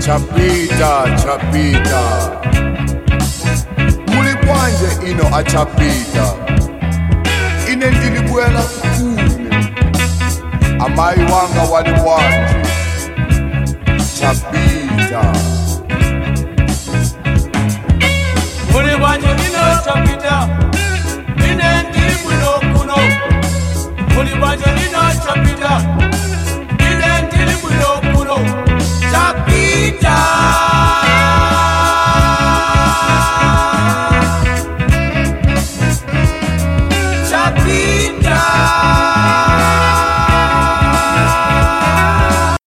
chapita chapita muli bwanje ino achapita ine ndilibwela kune amayi wanga wali bwanje chapita muli bwanje lino chapita ine ndili bwino kuno muli bwanje lino chapita